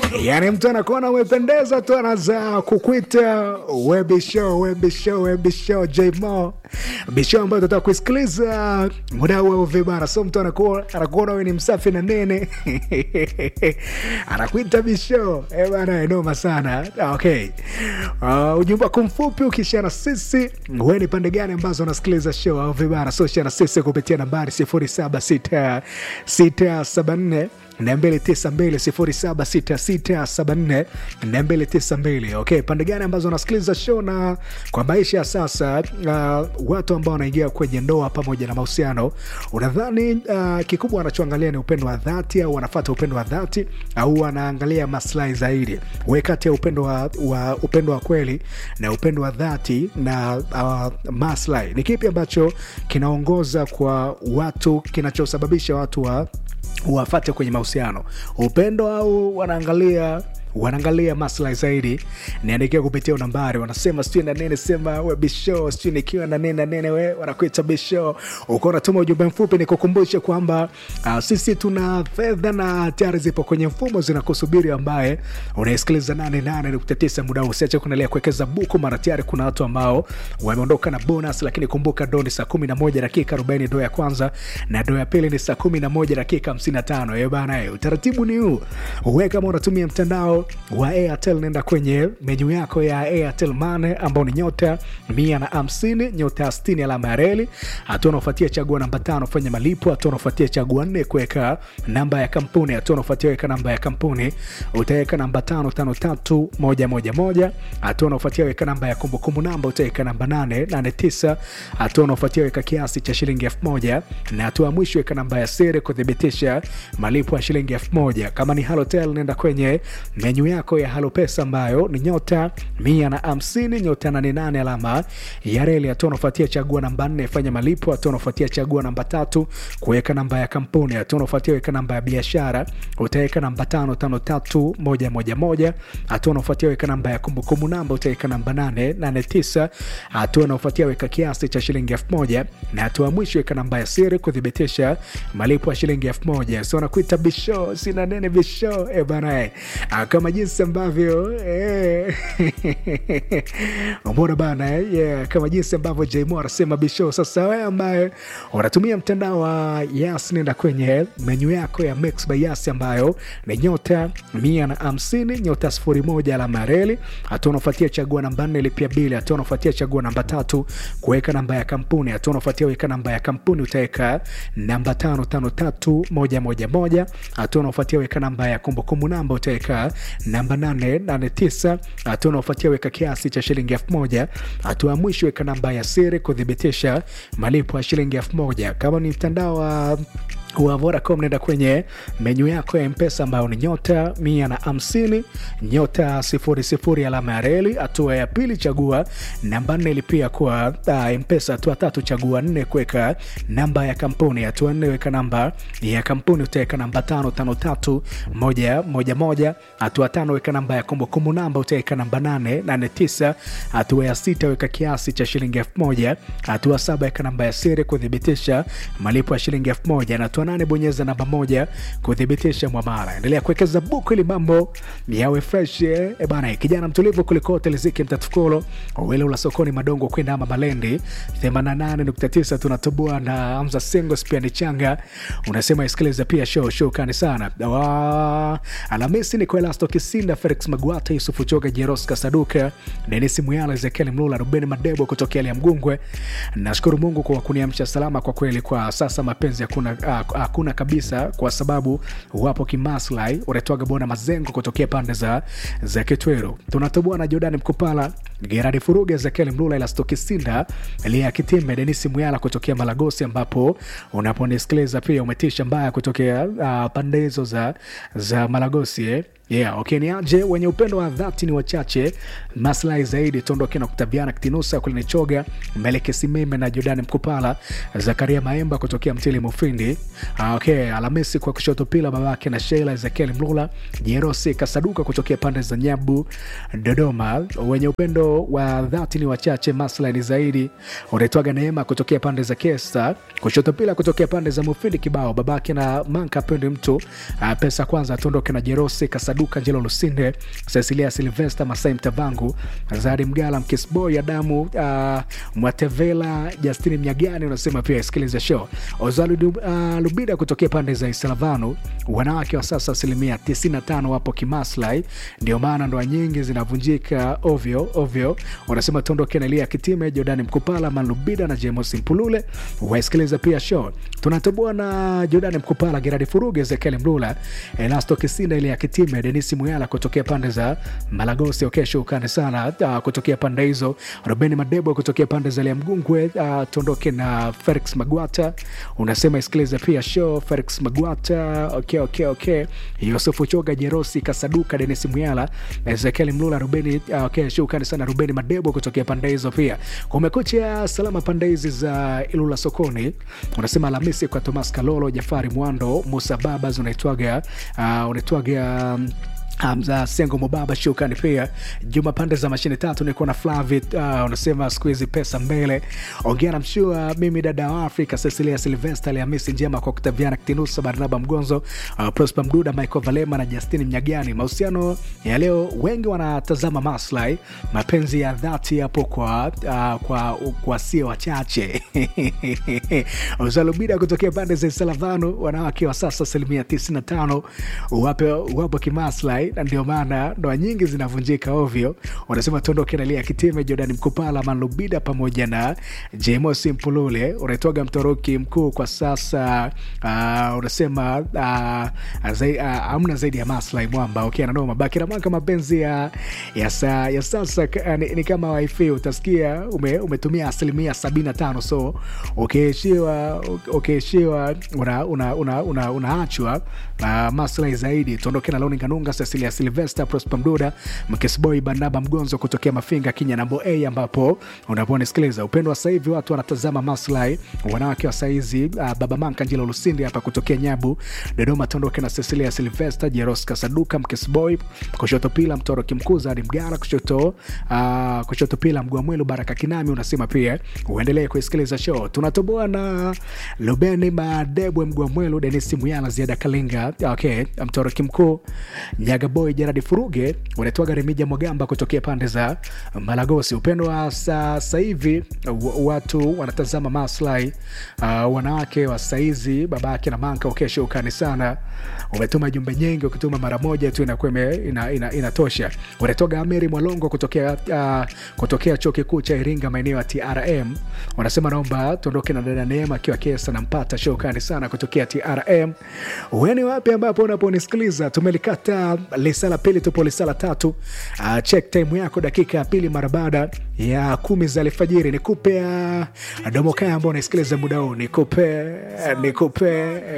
yani mtu anakuona umependeza tu anaza kukwita webisho webisho webisho jmo bisho ambayo tutaka kuisikiliza muda huo vibana so mtu anakuwa- anakuona we ni msafi na nene anakuita bisho Eh bana noma sana okay uh, ujumbe wako mfupi ukishana sisi we ni pande gani ambazo unasikiliza show au vibana so shana sisi kupitia nambari 076674 292 okay pande gani ambazo unasikiliza show na kwa maisha ya sasa uh, watu ambao wanaingia kwenye ndoa pamoja na mahusiano unadhani uh, kikubwa wanachoangalia ni upendo wa dhati au wanafata upendo wa dhati au wanaangalia maslahi zaidi we kati ya upendo wa, wa upendo wa kweli na upendo wa dhati na uh, maslahi ni kipi ambacho kinaongoza kwa watu kinachosababisha watu wa wafate kwenye mahusiano upendo au wanaangalia wanaangalia maslahi zaidi niandikia kupitia nambari wanasema sijui na nene sema we bisho sijui nikiwa na nene na nene we wanakuita bisho uko unatuma ujumbe mfupi nikukumbushe kwamba uh, sisi tuna fedha na tayari zipo kwenye mfumo zinakusubiri ambaye unaisikiliza 88.9 muda huu usiache kuendelea kuwekeza buku mara tayari kuna watu ambao wameondoka na bonus lakini kumbuka do ni saa 11 dakika 40 do ya kwanza na do ya pili ni saa 11 dakika 55 Eh bana eh, utaratibu ni huu uwe kama unatumia mtandao wa airtel nenda kwenye menyu yako ya airtel mane ambao ni nyota mia na hamsini nyota ya 60 alama ya reli hatua unaofuatia chagua namba tano fanya malipo hatua unaofuatia chagua nne kuweka namba ya kampuni hatua unaofuatia weka namba ya kampuni utaweka namba tano tano tatu moja moja moja hatua unaofuatia weka namba ya kumbukumbu namba utaweka namba nane nane tisa hatua unaofuatia weka kiasi cha shilingi elfu moja na hatua ya mwisho weka namba ya siri kuthibitisha malipo ya shilingi elfu moja kama ni halotel nenda kwenye menyu yako ya halo pesa ambayo ni nyota mia na hamsini nyota nane nane alama ya reli hatua unaofuatia chagua namba nne fanya malipo hatua unaofuatia chagua namba tatu kuweka namba ya kampuni hatua unaofuatia weka namba ya biashara utaweka namba tano tano tatu moja moja moja hatua unaofuatia weka namba ya kumbukumbu namba utaweka namba nane nane tisa hatua unaofuatia weka kiasi cha shilingi elfu moja na hatua ya mwisho weka namba ya siri kuthibitisha malipo ya shilingi elfu moja so nakuita bisho sina nene bisho e bana e. Ah, kama jinsi ambavyo eh, mbona bana eh, yeah, kama jinsi ambavyo jmo anasema bisho sasa wewe ambaye unatumia mtandao wa yas nenda kwenye menyu yako ya mix by yas ambayo ni nyota mia na hamsini nyota sifuri moja alama ya reli hatua unafuatia chagua namba nne lipia bili hatua unafuatia chagua namba tatu kuweka namba ya kampuni hatua unafuatia weka namba ya kampuni utaweka namba tano tano tatu moja moja moja hatua unafuatia weka namba ya kumbukumbu namba utaweka namba nane nane tisa hatua unaofuatia weka kiasi cha shilingi elfu moja hatua ya mwisho weka namba ya siri kuthibitisha malipo ya shilingi elfu moja kama ni mtandao wa wa Vodacom nenda kwenye menyu yako ya mpesa ambayo ni nyota mia na hamsini nyota sifuri sifuri alama ya reli hatua ya pili chagua namba nne ilipia kwa uh, mpesa hatua tatu chagua nne kuweka namba ya kampuni hatua nne weka namba ya kampuni utaweka namba tano tano tatu moja moja moja hatua tano weka namba ya kumbukumbu namba utaweka namba nane nane tisa hatua ya sita weka kiasi cha shilingi elfu moja hatua saba weka namba ya siri kuthibitisha malipo ya shilingi elfu moja na hatua nane bonyeza namba moja kuthibitisha mwamara endelea kuwekeza buku ili mambo yawe fresh eh, eh bana kijana mtulivu kulikote liziki mtatukolo wile ula sokoni madongo kwenda ama malendi 88.9 tunatoboa na hamza singos pia ni changa unasema isikiliza pia show show kani sana Wa- alhamisi ni kwa elasto kisinda felix magwata yusufu choga jeroska saduka denis muyala ezekiel mlula ruben madebo kutokea lia mgungwe nashukuru mungu kwa kuniamsha salama kwa kweli kwa sasa mapenzi hakuna ah, hakuna kabisa kwa sababu wapo kimaslahi unaitwaga bona mazengo kutokea pande za za kitweru tunatoboa na jordani mkupala geradi furuga ezekiel mlula elasto kisinda lia kitime denisi muyala kutokea malagosi ambapo unaponisikiliza pia umetisha mbaya kutokea uh, pande hizo za, za malagosi eh? yeah, okay, ni aje wenye upendo wa dhati ni wachache maslahi zaidi tuondoke na kutabiana kitinusa kulinichoga meleke simeme na jordani mkupala zakaria maemba kutokea mtili mufindi Ah, okay, alhamisi kwa kushoto pila babake na sheila ezekiel mlula jerosi kasaduka kutokea pande za nyabu dodoma wenye upendo wa dhati ni wachache maslahi ni zaidi unaitwaga neema kutokea pande za kesa kushoto pila kutokea pande za mufindi kibao babake na manka pendi mtu ah, pesa kwanza tuondoke na jerosi kasaduka Kasaduka, Njelo Lusinde, Cecilia Silvesta, Masai Mtavangu, Zari Mgala, Mkisboy, Adamu uh, Mwatevela, Justini Mnyagani unasema pia isikilize show. Ozalu uh, Lubida kutokea pande za Isalavanu, wanawake wa sasa asilimia 95 wapo kimaslahi, ndio maana ndoa nyingi zinavunjika ovyo ovyo. Wanasema tuondoke na Elia Kitime, Jordani Mkupala, Manlubida na James Mpulule. Waisikiliza pia show. Tunatoboa na Jordani Mkupala, Geradi Furuge, Ezekiel Mlula, Elasto Kisinda, Elia Kitime, Denisi Muyala kutokea pande za Malagosi. Okay, shukrani sana uh, kutokea pande hizo. Rubeni Madebo kutokea pande za Lia Mgungwe. Uh, tuondoke na Felix Magwata, unasema isikilize pia show. Felix Magwata, okay, okay, okay. Yusufu Choga, Jerosi Kasaduka, Denis Muyala, Ezekiel Mlula, Rubeni uh, okay, shukrani sana Rubeni Madebo kutokea pande hizo pia. Kumekucha salama pande hizi za Ilula sokoni, unasema Alhamisi kwa Thomas Kalolo, Jafari Mwando, Musa Babas unaitwaga uh, unaitwaga um, Hamza Sengo Mubaba, shukrani pia. Juma pande za mashine tatu, niko na Flavit uh, unasema siku hizi pesa mbele. Ongea na mshua, mimi dada wa Afrika, Cecilia Silvester, Alhamisi njema kwa Octaviana Kitinusa, Barnaba Mgonzo, uh, Prosper Mduda, Michael Valema na Justini Mnyagani. Mahusiano ya leo, wengi wanatazama maslahi, mapenzi ya dhati yapo kwa, uh, kwa, kwa sio wachache Uzalubida kutokea pande za Salavano, wanawake wa sasa asilimia 95 wapo, wapo kimaslahi na ndio maana ndoa nyingi zinavunjika ovyo. Wanasema tuondoke na Lia Kitime, Jordan Mkupala, Manlubida pamoja na Jemos Mpulule. Unaitwaga mtoroki mkuu kwa sasa. Uh, unasema uh, zai, uh, amna zaidi ya maslahi mwamba. Okay, nanoma baki namaka mapenzi ya, ya, sa, ya sasa uh, ni, ni kama wifi utasikia ume, umetumia asilimia 75 so ukiishiwa ukiishiwa unaachwa una, una, una, una na maslahi zaidi. Tuondoke na Loni Kanunga, Cecilia Silvester, Prosper Mduda, Mkesboy, Barnaba Mgonzo kutokea Mafinga, Kinya nambo A, ambapo unaponisikiliza upendo wa sasa hivi watu wanatazama maslahi wanawake wa saizi. Uh, baba Manka Njilo Lusindi hapa kutokea Nyabu, Dodoma. Tuondoke na Cecilia Silvester, Jeros Kasaduka, Mkesboy, kushoto pila Mtoro Kimkuza hadi Mgara, kushoto uh, kushoto pila Mgwamwelu, Baraka Kinami. Unasema pia uendelee kuisikiliza show. Tunatoboa na Lubeni Madebwe, Mgwamwelu, Denisi Muyala, Ziada Kalinga, okay, Mtoro Kimkuu Nyagaboy Jeradi Furuge unaitwaga Remija Mwagamba kutokea pande za Malagosi. Upendo wa sasa hivi watu wanatazama maslahi uh, wanawake wa saizi babake na manka ukesha ukani sana. Umetuma jumbe nyingi, ukituma mara moja tu inakuwa ina, ina, inatosha. Unatoga Ameri Mwalongo kutokea, uh, kutokea chuo kikuu cha Iringa maeneo ya TRM. Wanasema naomba tuondoke na dada Neema akiwa Kesa nampata shokani sana kutokea TRM. Weni wapi ambapo unaponisikiliza tumelikata lisa la pili, tupo lisa la tatu. Uh, check time yako dakika ya pili mara baada ya kumi za alfajiri. Nikupe uh, domokaya ambao unaisikiliza muda huu, nikupe nikupe